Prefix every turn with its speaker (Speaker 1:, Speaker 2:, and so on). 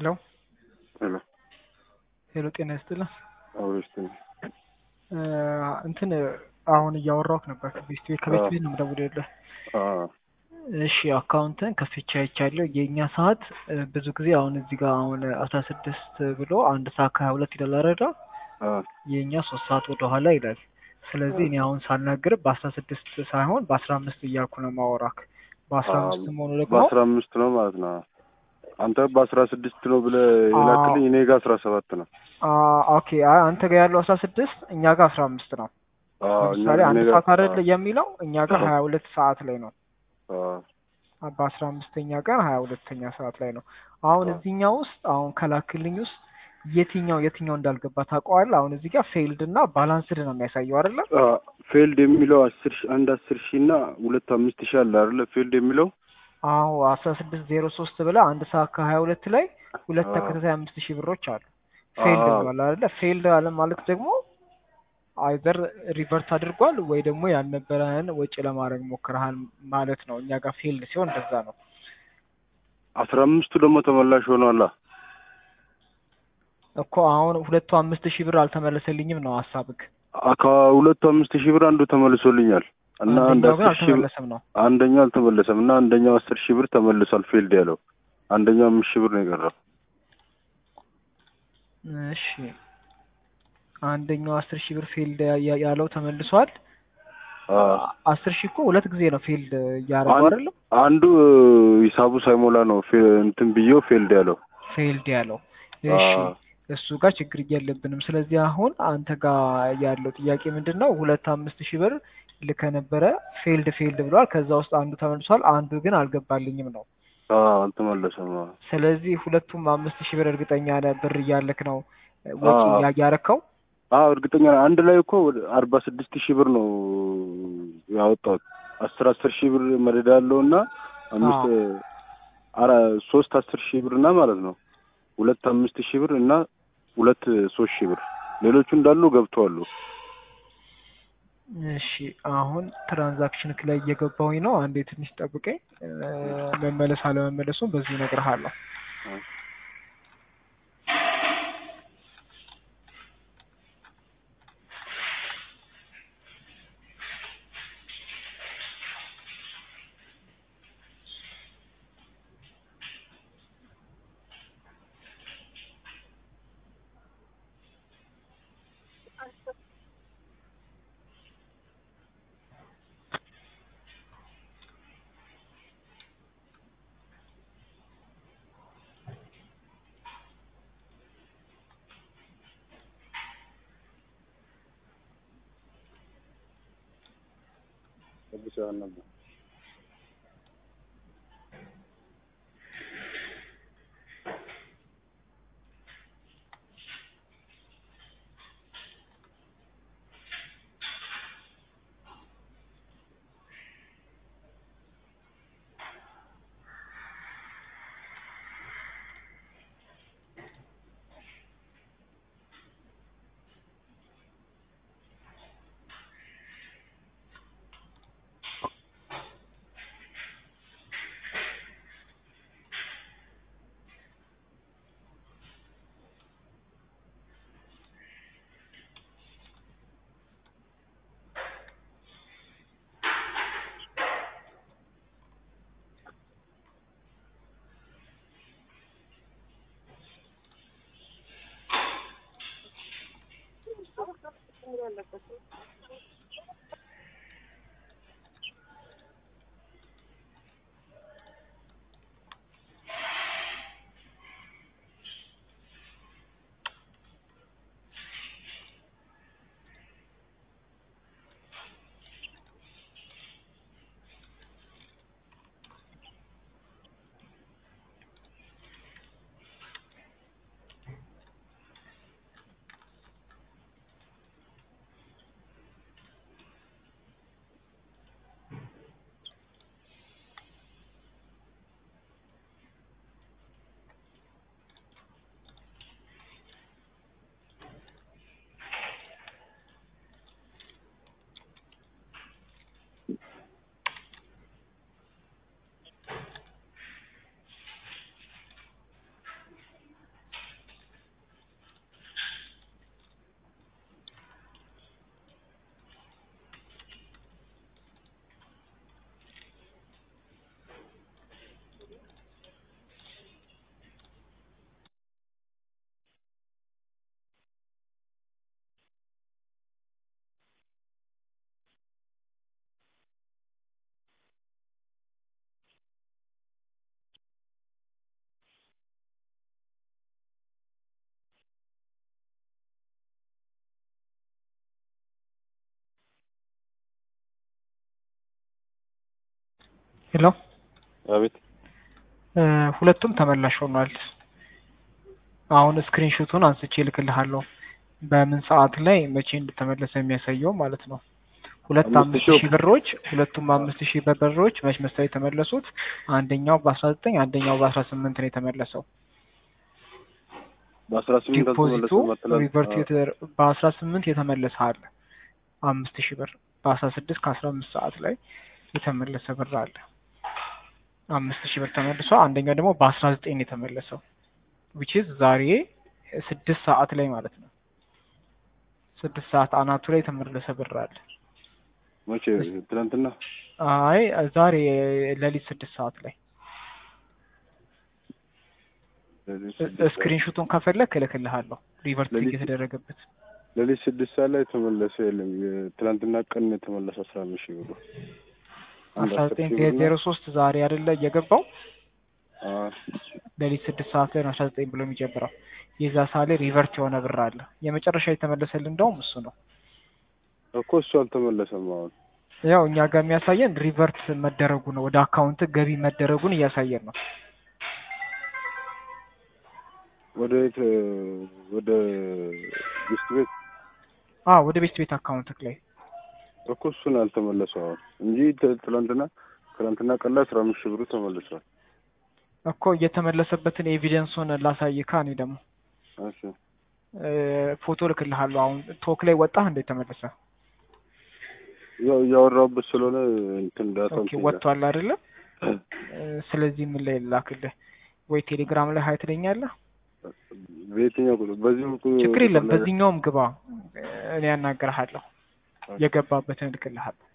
Speaker 1: ሄሎ
Speaker 2: ሄሎ
Speaker 1: ሄሎ፣ ጤና ይስጥልን።
Speaker 2: አውሪስት
Speaker 1: እ እንትን አሁን እያወራሁህ ነበር ከቤት ቤት ከቤት ቤት ነው የምደውልልህ። እሺ አካውንትን ከፍቼ አይቻለሁ። የእኛ ሰዓት እ ብዙ ጊዜ አሁን እዚህ ጋር አሁን አስራ ስድስት ብሎ አንድ ሰዓት ከሀያ ሁለት ይላል አይደል? የእኛ ሶስት ሰዓት ወደ ኋላ ይላል። ስለዚህ እኔ አሁን ሳልናገር በአስራ ስድስት ሳይሆን በአስራ አምስት እያልኩ ነው ማወራክ። በአስራ አምስት መሆኑ ደግሞ
Speaker 2: በአስራ አምስት ነው ማለት ነው። አንተ በአስራ ስድስት ነው ብለህ የላክልኝ እኔ ጋር አስራ ሰባት ነው።
Speaker 1: አ ኦኬ አይ አንተ ጋር ያለው አስራ ስድስት እኛ ጋር አስራ አምስት ነው።
Speaker 2: አዎ፣ እኛ-
Speaker 1: ለምሳሌ አንድ
Speaker 2: እኔ ጋር-
Speaker 1: ሰዓት አይደል የሚለው እኛ ጋር ሀያ ሁለት ሰዓት ላይ ነው።
Speaker 2: አዎ፣
Speaker 1: በአስራ አምስተኛ ቀን ሀያ ሁለተኛ ሰዓት ላይ ነው። አሁን
Speaker 2: አዎ።
Speaker 1: እዚህኛው ውስጥ አሁን ከላክልኝ ውስጥ የትኛው የትኛው እንዳልገባ ታውቀዋለህ? አሁን እዚህ ጋር ፌይልድ እና ባላንስድ ነው የሚያሳየው አይደለ?
Speaker 2: አዎ፣ ፌልድ የሚለው አስር ሺ አንድ አስር ሺህ እና ሁለት አምስት ሺህ አለ አይደለ? ፌልድ የሚለው
Speaker 1: አዎ አስራ ስድስት ዜሮ ሶስት ብለህ አንድ ሰዓት ከሀያ ሁለት ላይ ሁለት
Speaker 2: አዎ።
Speaker 1: ተከታታይ አምስት ሺህ ብሮች አሉ። ፌይልድ
Speaker 2: አዎ።
Speaker 1: ብሏል አይደለ? ፌይልድ አለ ማለት ደግሞ አይዘር ሪቨርት አድርጓል ወይ ደግሞ ያልነበረህን ወጪ ለማድረግ ሞክረሃል ማለት ነው። እኛ ጋር ፌይልድ ሲሆን እንደዛ ነው።
Speaker 2: አስራ አምስቱ ደግሞ ተመላሽ ሆኗላ።
Speaker 1: እኮ አሁን ሁለቱ አምስት ሺህ ብር አልተመለሰልኝም ነው ሀሳብክ።
Speaker 2: አ- ከሁለቱ አምስት ሺህ ብር አንዱ ተመልሶልኛል እና አንድ
Speaker 1: አንደኛው ግን
Speaker 2: አስር ሺህ ብር
Speaker 1: አልተመለሰም ነው።
Speaker 2: አንደኛው አልተመለሰም እና አንደኛው አስር ሺህ ብር ተመልሷል። ፌልድ ያለው አንደኛው አምስት ሺህ ብር ነው የቀረው።
Speaker 1: እሺ አንደኛው አስር ሺህ ብር ፊልድ ያለው ተመልሷል።
Speaker 2: አዎ።
Speaker 1: አስር ሺህ እኮ ሁለት ጊዜ ነው ፊልድ እያደረገው
Speaker 2: አንድ-
Speaker 1: አይደለም
Speaker 2: አንዱ ሂሳቡ ሳይሞላ ነው ፌ- እንትን ብዬው ፌልድ ያለው።
Speaker 1: ፊልድ ያለው። እሺ
Speaker 2: አዎ።
Speaker 1: እሱ ጋር ችግር የለብንም። ስለዚህ አሁን አንተ ጋር ያለው ጥያቄ ምንድን ነው? ሁለት አምስት ሺህ ብር ልከ ነበረ ፌልድ ፌልድ ብሏል። ከዛ ውስጥ አንዱ ተመልሷል፣ አንዱ ግን አልገባልኝም ነው።
Speaker 2: አዎ፣ አልተመለሰም። አዎ።
Speaker 1: ስለዚህ ሁለቱም አምስት ሺህ ብር እርግጠኛ ነህ ብር እያለክ ነው ወጪ
Speaker 2: አዎ።
Speaker 1: ያ- ያረከው?
Speaker 2: አዎ እርግጠኛ ነኝ። አንድ ላይ እኮ ወደ አርባ ስድስት ሺህ ብር ነው ያወጣሁት። አስር አስር ሺህ ብር መደዳ ያለው እና አምስት አራ ሶስት አስር ሺህ ብር እና ማለት ነው ሁለት አምስት ሺህ ብር እና ሁለት ሶስት ሺህ ብር ሌሎቹ እንዳሉ ገብተዋሉ።
Speaker 1: እሺ አሁን ትራንዛክሽን ላይ እየገባሁኝ ነው። አንዴ ትንሽ ጠብቀኝ። እ፣ መመለስ አለመመለሱን በዚሁ እነግርሃለሁ። ሄሎ
Speaker 2: አቤት
Speaker 1: ሁለቱም ተመላሽ ሆኗል። አሁን ስክሪንሾቱን አንስቼ እልክልሃለሁ በምን ሰዓት ላይ መቼ እንደተመለሰ የሚያሳየው ማለት ነው። ሁለት
Speaker 2: አምስት
Speaker 1: አምስት
Speaker 2: ሺህ
Speaker 1: ሺህ ብሮች ሁለቱም አምስት ሺህ ብሮች መች መሰለኝ የተመለሱት አንደኛው በአስራ ዘጠኝ አንደኛው በአስራ ስምንት ነው የተመለሰው።
Speaker 2: በአስራ ስምንት
Speaker 1: ዲፖዚቱ
Speaker 2: አልተመለሰም
Speaker 1: ሪቨርት
Speaker 2: አትላል
Speaker 1: የተደረ- በአስራ ስምንት የተመለሰ አለ አምስት ሺህ ብር በአስራ ስድስት ከአስራ አምስት ሰዓት ላይ የተመለሰ ብር አለ አምስት ሺህ ብር ተመልሶ አንደኛው ደግሞ በአስራ ዘጠኝ ነው የተመለሰው ዊች ኢዝ ዛሬ ስድስት ሰዓት ላይ ማለት ነው ስድስት ሰዓት አናቱ ላይ የተመለሰ ብር አለ
Speaker 2: መቼ ትናንትና
Speaker 1: አይ ዛሬ ሌሊት ስድስት ሰዓት ላይ ስክሪንሹቱን ከፈለክ እልክልሃለሁ ሪቨርት
Speaker 2: ሌሊት-
Speaker 1: የተደረገበት
Speaker 2: ሌሊት ስድስት ሰዓት ላይ የተመለሰ የለም። የትናንትና ቀን ነው የተመለሰ አስራ አምስት ሺህ ብሩ አንድ
Speaker 1: አስራ
Speaker 2: አስር
Speaker 1: ዘጠኝ
Speaker 2: ሺህ ብር ነው።
Speaker 1: ዜሮ ሶስት ዛሬ አይደለ እየገባው
Speaker 2: አዎ።
Speaker 1: ሌሊት ስድስት ሰዓት ላይ ነው አስራ ዘጠኝ ብሎ የሚጀምረው የዛ ሰዓት ላይ ሪቨርት የሆነ ብር አለ የመጨረሻ የተመለሰልን እንደውም እሱ ነው
Speaker 2: እኮ እሱ አልተመለሰም። አሁን
Speaker 1: ያው እኛ ጋር የሚያሳየን ሪቨርት መደረጉ ነው ወደ አካውንት ገቢ መደረጉን እያሳየን ነው
Speaker 2: ወደ የት ወደ ሚስት ቤት
Speaker 1: አ ወደ ቤት ቤት አካውንት ላይ
Speaker 2: እኮ እሱን አልተመለሰው አሁን እንጂ ት- ትናንትና ትናንትና ቀን ላይ አስራ አምስት ሺህ ብሩ ተመልሷል።
Speaker 1: እኮ እየተመለሰበትን ኤቪደንሱን ላሳይካ እኔ ደግሞ
Speaker 2: እሺ
Speaker 1: እ፣ ፎቶ ልክልሃለሁ አሁን ቶክ ላይ ወጣህ እንዴት ተመለሰ
Speaker 2: ያው እያወራሁበት ስለሆነ እንትን ዳታ
Speaker 1: ኦኬ ወጥቷል አይደለም እ፣ ስለዚህ ምን ላይ ላክልህ ወይ ቴሌግራም ላይ ሀይ ትለኛለህ
Speaker 2: በየትኛው ቁጥር በዚህ ቁጥር
Speaker 1: ችግር የለም በዚህኛውም ግባ እኔ ያናገርሃለሁ የገባበትን እልክልሃለሁ